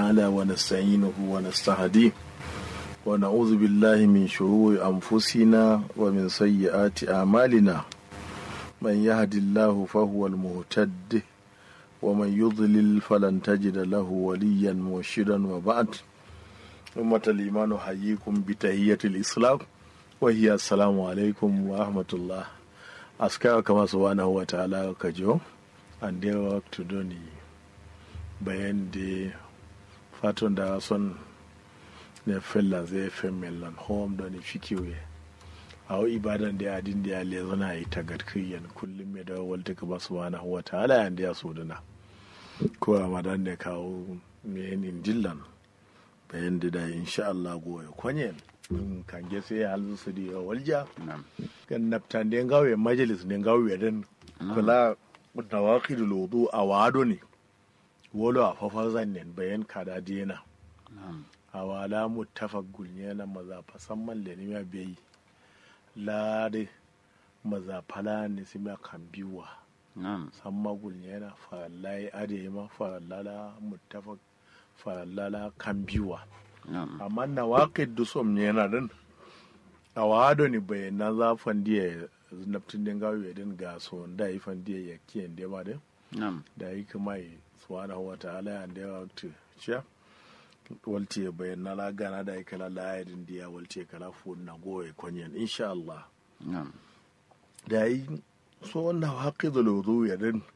تعالى ونستعينه ونستهديه ونعوذ بالله من شرور أنفسنا ومن سيئات أعمالنا من يهد الله فهو المهتد ومن يضلل فلن تجد له وليا مرشدا وبعد أمة الإيمان أحييكم بتحية الإسلام وهي السلام عليكم ورحمة الله أسكار كما سبحانه وتعالى كجو and their work to do ni bayan da fatan da son ne fellan zai fi mellan home da ni fikiwe a wa ibadan da adin da ya le zana yi ta garkiyan kullum mai da walta ka ba subhanahu wa ta'ala yan da ya so dana ko ramadan da kawo mai yin dillan bayan da da insha Allah goye kwanyen kan ge sai halin su da walja kan naftan da gawe majalis ne gawe dan kula nawaqidul wudu a wado ne wolo a fafar zannen bayan kada dena a wala muttafaq gulnyana maza fasan man le ne bai lade maza fala ne sai ma kan biwa san ma gulnyana farallai ade ma farallala muttafaq farallala kan biwa amma nawaqid dusom ne yana din a wado ne bayan na zafan diya naftin den gawo ya din ga so da yi fan dia ya kiyan de ma de da yi kuma yi subhanahu wa ta'ala ya da ya to ciya walti ya bayan na la gana da yi kala la ya din dia walti kala fu na goye konyen insha Allah da yi so wannan haqidul wudu ya din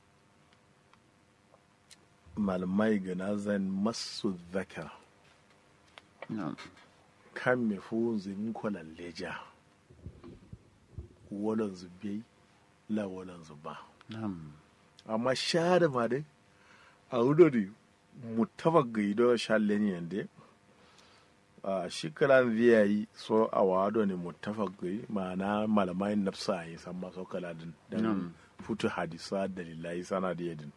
malamai gana zan masu zakar kan me fu zin kwalan leja walan zube la walan zuba amma share ma dai a wudori mutaba gaido shallen yande a shikaran zai yi so a wado ne mutafa gai ma'ana malamai nafsa yi san maso kaladin dan futu hadisa dalilai sana da yadin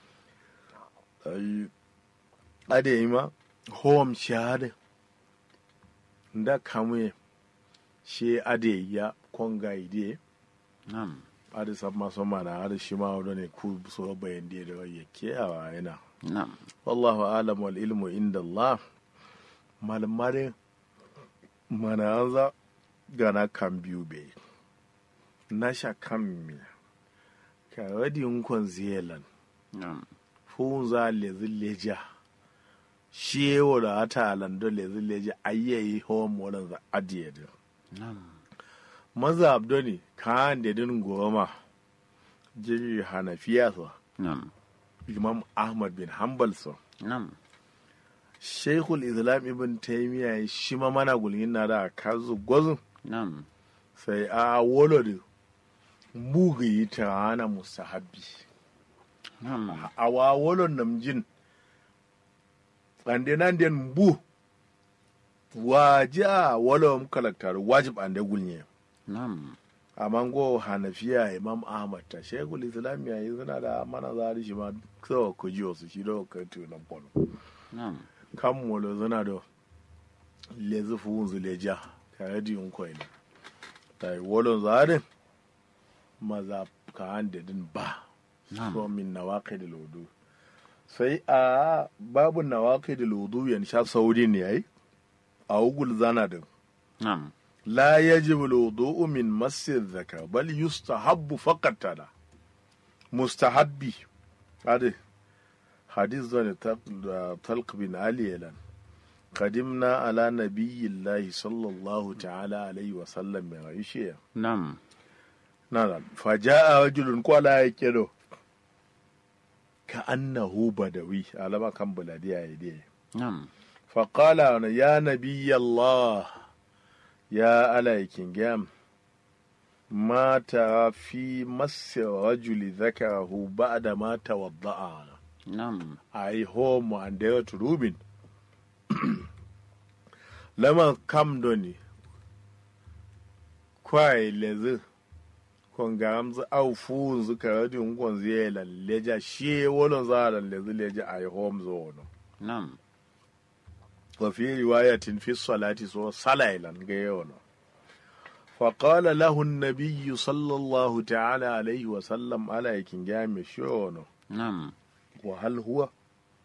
ade yi ma hom shahada da kamuye shi ade ya konga ide Nam. ade sabma soma na ade shi ma wado ne ku so bayan da da ya ke a yana Nam. wallahu alam wal ilmu inda Allah malmare mana anza gana kan biyu be na sha kan mi ka wadi nkon zelan Nam. fun za lezi leja shi wala ata alando lezi leja ayyayi hom wadan za adiye da Nam. maza abdoni kan da din goma jiri hanafiya so Nam. imam ahmad bin hanbal so Nam. sheikhul islam ibn taymiya shi ma mana gulgin na da kazu gwazu Nam. sai a wolo da mugi ta hana musahabi Nam. a wa wolo namjin ande nan den bu waja wolo mu kalaktar wajib ande gulnye Nam. amma go hanafiya imam ahmad ta sheikhul islam ya yi suna da mana zari shi ma sawa ku ji wasu shi da ka tunan polo Nam. kan molo zana da lezi fuhunzu leja kare di yun kwai ne ta yi wolon zarin maza ka hande din ba so Nam. min na waƙi da lodu sai a babu na waƙi da lodu yan sha sauri ne yayi a ugul zana din Nam. la yajib lodu min masir zaka bal yustahabbu faqat tada mustahabbi ade hadis zane talq bin ali yalan قدمنا على نبي الله صلى الله تعالى عليه وسلم من عيشية Nam. نعم فجاء رجل قال يكيدو كأنه بدوي على ما كان بلادي يدي Nam. فقال يا نبي الله يا عليكين جام ما ترى في مس رجل ذكره بعد ما توضأ Nam. I home and there to Rubin. Lama kam doni. Kwai lezi. Kon gamzu au fu zu karadi nkon ziyela leja shi wolon zara lezi leja I home zono. Nam. Wa fi riwayatin fi salati so salailan ga yono. فقال له النبي صلى الله تعالى عليه وسلم على يكن جامع شونو Nam. وهل هو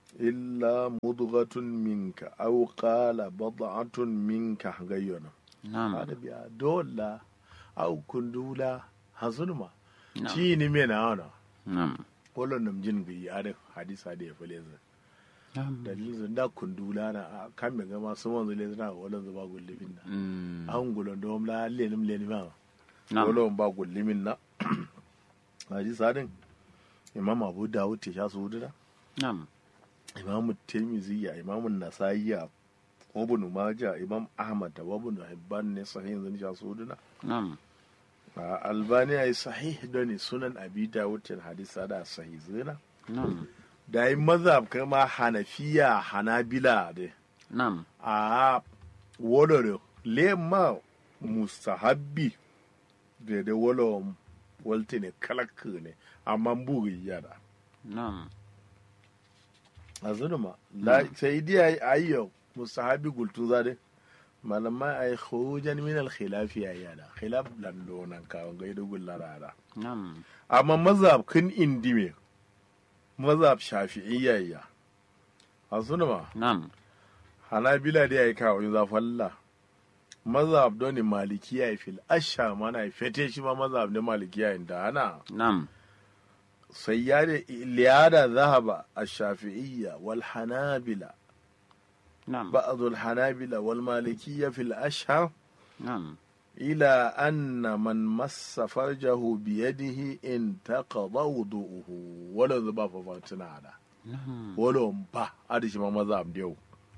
illa mudghatun minka aw qala bad'atun minka gayyana Na'am. hada biya dolla aw kundula hasunma Na'am. ci ni me na wana Na'am. wala nam jin bi ada hadisa da ya fale zan Na'am. dalilin zan da kundula na a kan me gama su wanzu le zana wala zuba gullibin na Mm. an gulon dom la lenim lenim ma Na'am. wala ba gullimin na hadisa din imam abu dawud ya sha su da Na'am. imam tirmizi ya imam nasa'i ya ibn majah imam ahmad da ibn hibban ne sahihin zan sha su da Na'am. a albani ya yi sahih da ne sunan abi dawud til hadisa da sahih zina Na'am. da yi mazhab kama hanafiya hanabila da Na'am. a wolore lema mustahabbi da da wolo walte ne kalak ne amma buri yada Na'am. a zunuma la sai dai ayyo mustahabbi gultu zade malamai ay khurujan min al khilafi ya yada khilaf lando nan ka ga da gullara Na'am. amma mazhab kin indime mazhab shafi'iyya ya a zunuma Na'am. hanabila da ya yi kawo yin zafalla mazhab don ne malikiya ya fil asha mana ya fete shi ma mazhab ne malikiya inda ana Na'am. sai ya da liyada zahaba a shafi'iyya wal hanabila Na'am. ba'd al hanabila wal malikiyya fil ashhar Na'am. ila anna man massa farjahu bi yadihi in taqada wudu'uhu wala zuba fa fatina da Na'am. wala ba adishi ma mazhab da yau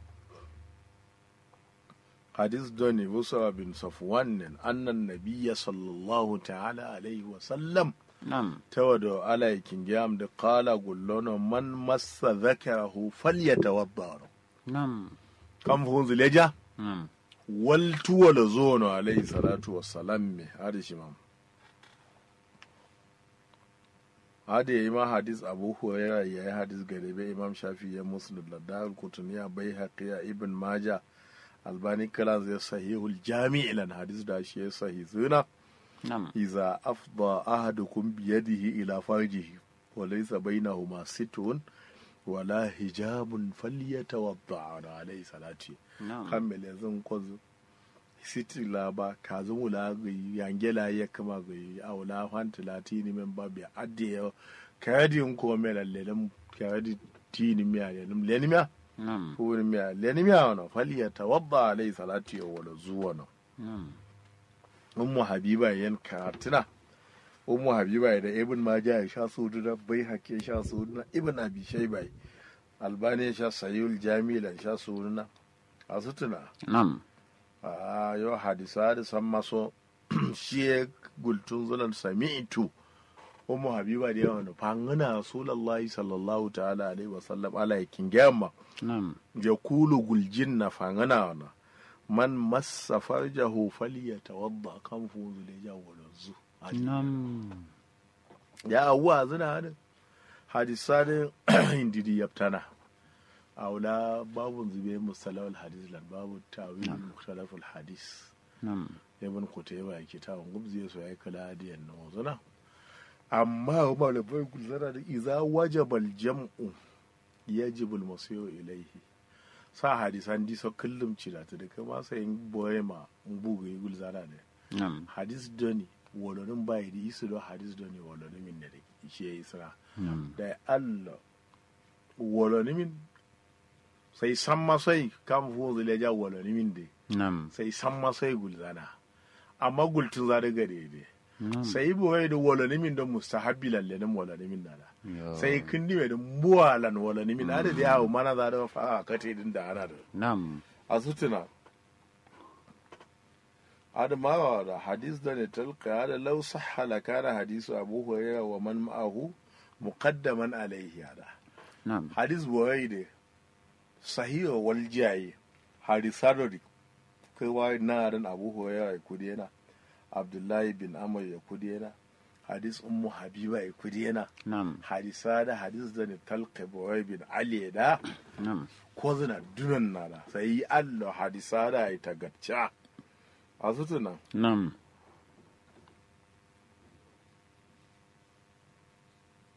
hadis doni busra bin safwan annan nabiyya sallallahu ta'ala alaihi wa sallam Na'am. tawado alaikin giyam da qala gullono man massa dhakarahu falyatawadda Na'am. kam fun zileja Na'am. wal tuwala zono alaihi salatu wassalam me hadishi mam hada ya yi ma hadis abu huraira ya yi hadis garebe imam shafi ya muslim da dahul kutuniya bai haƙiya ibn maja albani kalan zai sahihul jami ilan hadis da shi ya sahi zuna Na'am. iza afda ahadukum biyadihi ila farjihi wa laysa bainahuma situn wala hijabun falyatawadda alayhi salati Na'am. kammele zan kwazo siti laba ka zumu la gayi yangela ya kama gayi awla fanti la tini men babi adde yo kayadi ko mela lelem kayadi tini miya lelem leni miya Na'am. funi miya leni miya wono fali ya tawadda alai salati yo wala zuwa no Na'am. ummu habiba yan karatina ummu habiba da ibn majah ya sha su da bai hake sha su na ibn abi shayba albani ya sha sayul jami'lan sha su na asutuna Na'am. a yau hadisa da san maso shi ya gultun zulan sami'tu umu habiba da yawan da fangana rasulullahi sallallahu ta'ala alaihi wasallam ala yakin gyamma Na'am. ya kulu guljin na fangana wana man massa farjahu falyatawadda kan fuzu da ya walanzu Na'am. ya awwa zina hadin hadisa da indidi yaftana aula babun zube musalawal hadis lan babu tawil mukhtalaful hadis Na'am. ibn kutaiba yake tawon gubzi so ya kala hadiyan na wazuna amma malamai gulzara da iza wajabal jam'u yajibu al-masiru ilaihi sa hadisan diso kullum cira ta da kama sai boyema bugu yi gulzara da Na'am. hadis doni wolonin bai da isu do hadis doni wolonin min da shi ya isra Na'am. da Allah wolonin min sai san masai kan fu zileja wolonin min da Na'am. sai san masai gulzana amma gultun za da gare ne Na'am. sai boye da wolonin min don mustahabbi lalle nan wolonin min nana Yo. sai kindi mai da muwalan wolonin min ada da yawo mana za da fa a kate din da ana da Na'am. a sutuna adamawa da hadis da ne talka da lau sahha la kana hadisu abu hurairah wa man ma'ahu muqaddaman alayhi hada Na'am. hadis boye da sahiha wal jayi hadisadori kai wa na ran abu hurairah ya kudi yana abdullahi bin amr ya kudi yana hadis ummu habiba ya kudi yana Na'am. hadisa da hadis da ne talqa boye bin ali da Na'am. ko zina dunan nada sai Allah hadisa da ya tagacca a sutuna Na'am.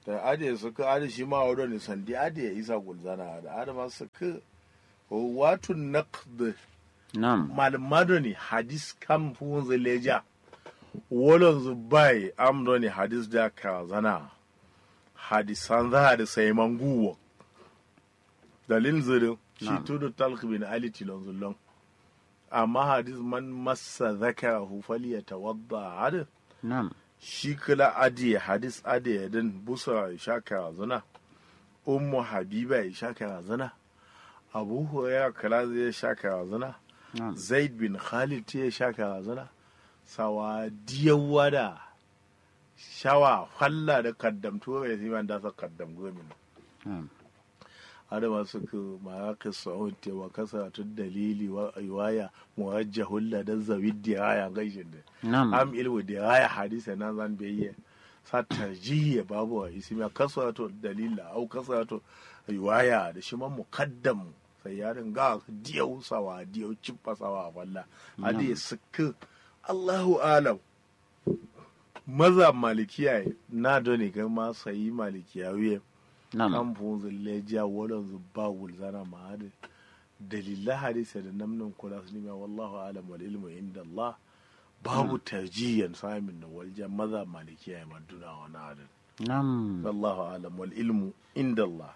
sai ade su ka ade shi ma wado ne sandi ade ya isa gulzana da ade ma su ka watu naqd Nam. malmado ne hadis kam fun zileja wolon zubai amdo ne hadis da ka zana hadisan za da sai manguwa dalil zirin shi Na'am. tudu talq bin ali tilon zullon amma hadis man massa zakarahu falyatawadda hadis Nam. shi kula adiye hadis adiye din busa ya sha karazana ummu habiba ya sha karazana abu hurairah kala zai sha karazana Nam. zaid bin khalid ya sha karazana sawa diyawa da shawa falla da kaddamtu ya zai da sa kaddam gomin Nam. adama suka maraƙi sa'un tewa kasaratun dalili wa riwaya muwajjahun ladan zawid diraya gaishin da Nam. am ilmu diraya hadisa na zan biyayya sa tarjihi babu wa ismi kasarato dalila au kasarato riwaya da shi man muqaddam sai yarin ga diyau sawa diyau cippa sawa walla adi suka Allahu alam maza malikiya na doni ga ma sayi malikiya wiye Nam. kan funzin lejiya wadon zuba wulzana ma hadi dalilan hadisa da namnin kula su nima wallahu alam wal ilmu inda Allah babu tarjiyan samin na walja maza malikiya ya maduna wani hadin Nam. wallahu alam wal ilmu inda Allah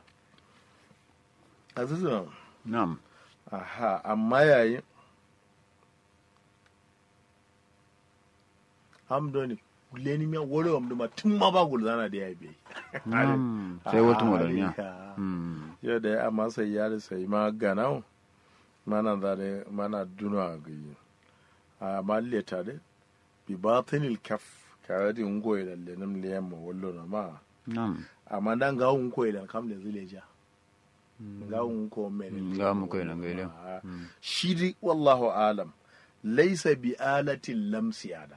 azizun Nam. aha amma yayin amdoni leni miya wore wamdu ma tun ma ba gulzana da ya biyi Nam. Sai wata modaniya. Ah, Mm. yau da ya amma sai ya sai ma ganau mana zare mana duna ga yi a malle tare bi batinil kaf kare di ngoy da lenum liyam mo wallo na ma Nam. amma dan ga un koy da kam da zileja ga un ko men Mm, ga un koy da gaile. Ah, Mm. shi di wallahu alam laysa bi alatin lamsi ada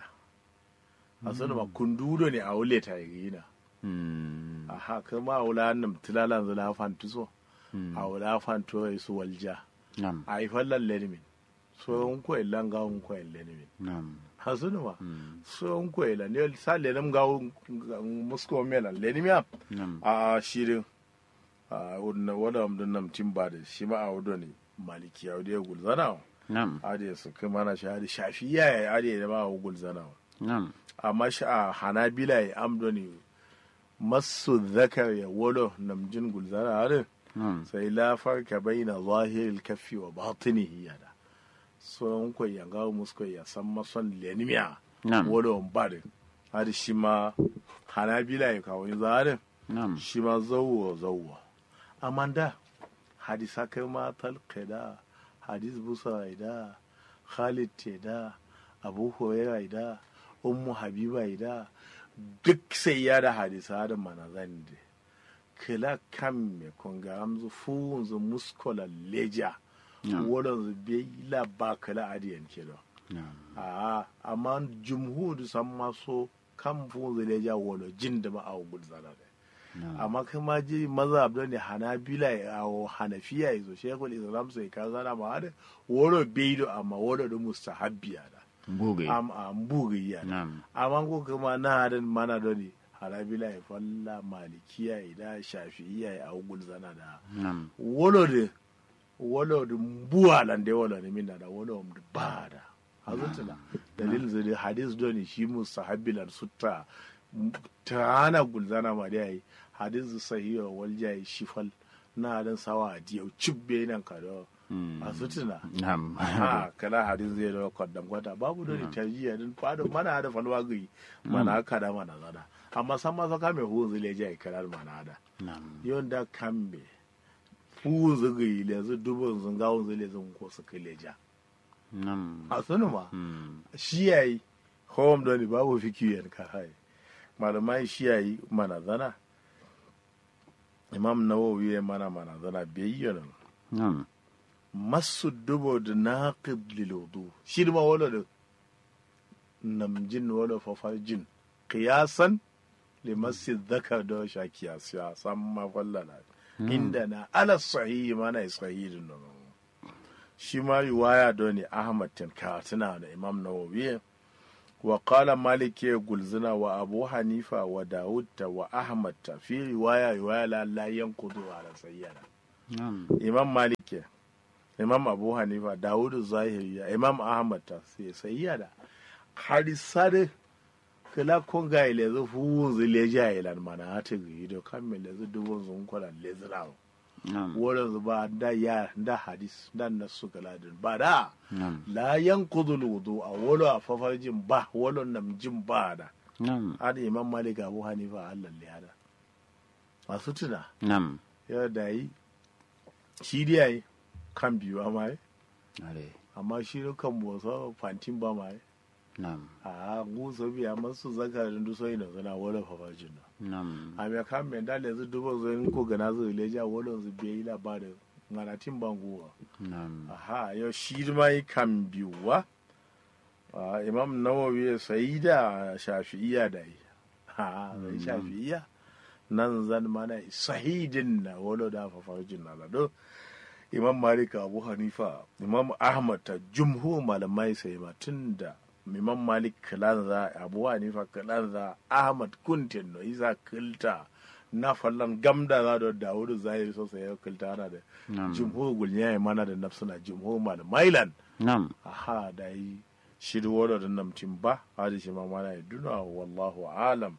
asana ma kundudo ne a wule ta yi na Mm. aha kama wula nam tilalan zula fantu so Mm. a wula fantu ya su walja Nam. a yi fallan lenimin so un ko ilan ga un ko lenimin Nam. hasunu ma Mm. so un ko ilan ne sa lenim ga un musko mela lenimia Nam. a shirin a wanda wanda amdun nam timba da shi ma a wudo ne maliki ya wudo ya gulzana Nam. a da su kai mana shahadi shafiya ya are da ma a gulzana Nam. amma shi a hanabila ya amdo ne masu zakar ya wolo namjin gulzana harin Nam. sai la farka baina zahiril kaffi wa batinihi yada so ko ya ga musko ya san mason lenimiya Nam. wolo bari har shi ma hanabila ya kawo zarin Nam. shi ma zawwa zawwa amma da hadisa kai ma talqida hadis busa da khalid te da abu hurairah da ummu habiba da duk sai ya da hadisa da manazan da kila kan me konga amzu funzu muskola leja Nam. wurin zu bai la ba kila adiyan kilo Nam. a amma jumhur san maso kan funzu leja wolo jin da ma a gudzana da Nam. amma kai ma ji maza abdo ne hanabila ya awo hanafiya ya zo shekul islam sai ka zana ma hada woro beido amma woro da mustahabbiya da Bugai. am am bugiyya da Nam. amma ko kuma na hadan mana da ne hanabila ya falla malikiya ya da shafi'iya ya awo gulzana da Nam. wolo de wolo de mbuwa lan de wolo ne minna da wolo de bada hazutuna dalil zai hadis doni shi mustahabbilan sutta tana gulzana ma da yayi hadis sahiha wal jayi shifal na dan sawa diyau cibbe nan ka da Mm. hazutuna Nam. ha kala hadis zai da kwaddam kwata babu doni tarjiya din fado mana da falwa gai mana kada mana zada amma san ma saka mai hu zai jayi kalar mana da Nam. yonda kambe fu zuga yi lezu dubin zungawun zai lezun ko su kai leja Nam. a sunu ma Mm. shi yayi home doni babu fikiyan ka hai malamai shi yayi mana zana imam nawawi ya mana mana zana bayyana Nam. masu dubo da naqid lil wudu shi ma wala da namjin wala fafarjin qiyasan limassi dhakar da sha kiyasiya san ma fallala inda na ala sahihi mana sahihin nan shi ma riwaya da ne ahmad tinka tana da imam nawawi wa qala malik ya gulzina wa abu hanifa wa dawud ta wa ahmad ta fi riwaya riwaya la la yanqudu ala sayyana Na'am. imam malik ya imam abu hanifa dawud zahiri ya imam ahmad ta sai sayyada hadisare kala kon ga ile zu fu zu leja ilan mana hata gi do kammele zu dubun zun kola lezra Na'am. wurin zu ba da ya da hadis dan nasu kala din ba da Na'am. la yanqudul wudu a wolo a fafarjin ba wolo nam jin ba da Na'am. hada imam malik abu hanifa allah le hada masu tuna Na'am. ya da yi shi dai yayi kan biyu amma yi Ale. amma shi ne kan bosa fantin ba ma yi Na'am. a gusa biya masu zakarin duso ina zana wolo fafarjin na Na'am. a mai kan mai dale zu dubo zo in ko gana zo leja wolo zu biya yi labarin nganatin banguwa Na'am. aha yau shi ma yi kan biyuwa Ah, imam nawawi ya sayi da shafi'iya da yi ha zai shafi'iya nan zan mana sahidin na wolo da fafarjin na lado imam malik abu hanifa imam ahmad ta jumhur malamai sai ma tun da imam malik kalanza abu hanifa kalanza ahmad kuntin no isa kilta na fallan gamda za da dawudu zahiri sosai ya kilta ana da Na'am. jumhur gulnya ya mana da nafsuna jumhur malamai lan Na'am. aha da yi shiri wala da namtin ba hadi shi ma mana ya duna wallahu alam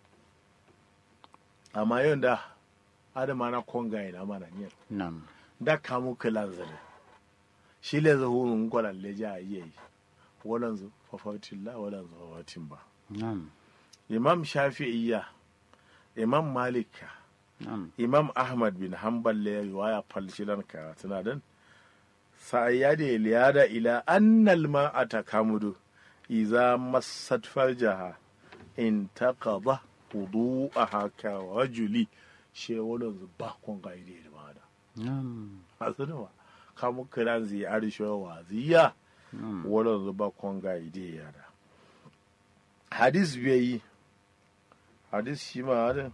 amma yau da adama na konga ina mana ne Na'am. da kamu kilan zare shi le zahu mun kwala le ja yi walan zu fafatin la walan zu fafatin ba Na'am. imam shafi'iyya imam malika Na'am. imam ahmad bin hanbal le riwaya falsilan ka tana dan sa'ayyade liyada ila annal ma'ata kamudu iza massat farjaha in taqada wudu'aha ka rajuli she wala ba kon ga ide da mada Na'am. asuna kamu kiran zi arisho wa ziya Na'am. wala ba kon ga ide ya da hadis bai hadis shi ma da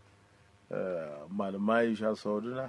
malamai sha sauduna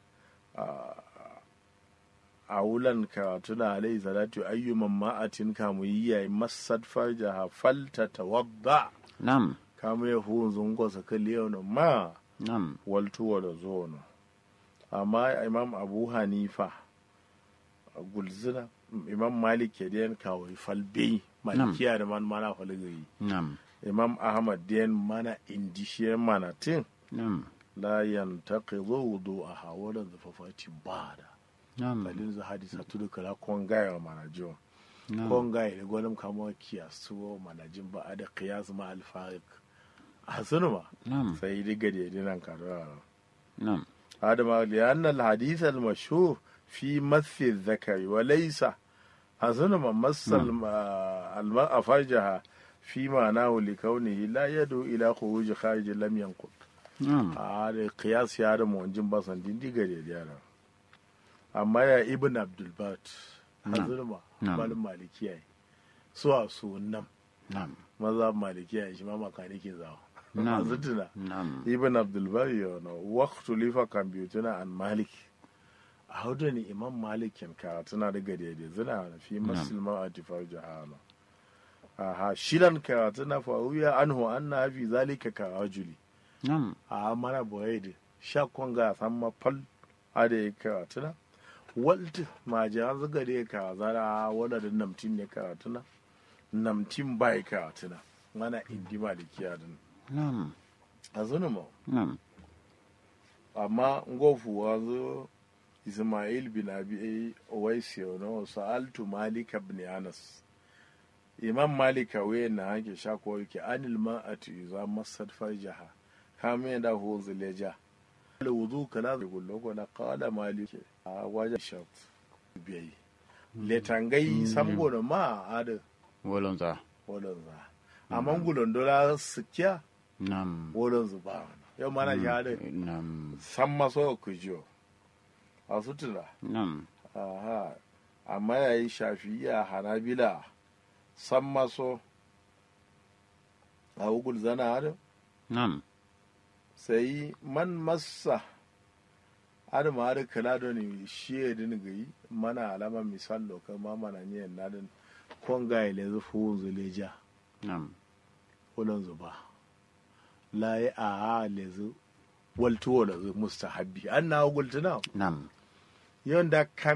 a wulan karatuna alaihi salatu ayyuman ma'atin kamu yi yayi masad farjaha falta tawadda Na'am. kamu ya hu zungo sa kaliyano ma Na'am. waltu wala zono amma imam abu hanifa a gulzina imam malik ya den kawai falbe malikiya da man mana falgayi Na'am. imam ahmad den mana indishe mana tin Na'am. la yantaqidu wudu'aha wala zafafati bada Na'am. kalin za hadisa tudu kala kongaya mana jiwa Na'am. kongaya da gwanin kama kiyasu mana jin ba a da kiyas ma alfarik a sunu ma Na'am. sai diga da yadinan karuwa Na'am. هذا لأن الحديث المشهور في مس الذكر وليس أظن ما مس الم- المرأة فرجها في معناه لكونه لا يدعو إلى خروج خارج لم ينقض Na'am. هذا قياس يا رب منجم بسن دين دي غري دي أنا أما يا ابن عبد البات أظن ما نعم. مال مالكي سوى سو نم Na'am. مذهب مالكي شما مكانيكي زاو نعم. أظن Na'am. ibn abdulbari yana waktu lifa kambiyutuna an malik a hudu ne imam malikin karatuna daga daidai zina na fi musulman a tifar jihana aha shidan karatuna faruya anhu an na fi zalika karajuli Na'am. a mana boyede shakon ga san mafal a da ya karatuna walt ma jiran zuga da ya karazara wadda da namtin ne karatuna namtin bai karatuna mana indi malikiya din Na'am. a zunuma Na'am. amma ngofu wanzu ismail bin abi owaisi no sa'altu malik ibn anas imam malik we na hake shako yake anil ma'ati iza masad farjaha kame da hu zileja al wudu kala gullo ko la qala malik a wajen shat biyi letangai samgo da ma ada Wolonza. wolon za amma gulon dola sikya Na'am. wolon zuba yau mana ya da Na'am. san maso ku jiyo a sutura Na'am. aha amma ya yi shafiya hanabila san maso a hukul zana hada Na'am. sai man massa hada ma hada kala da ne shi ya dini gayi mana alama misal loka ma mana niyan nadin kon ga ile zu fu zuleja Nam. wulan zuba la ya a lezu waltu wala mustahabbi an na gultuna Nam. yanda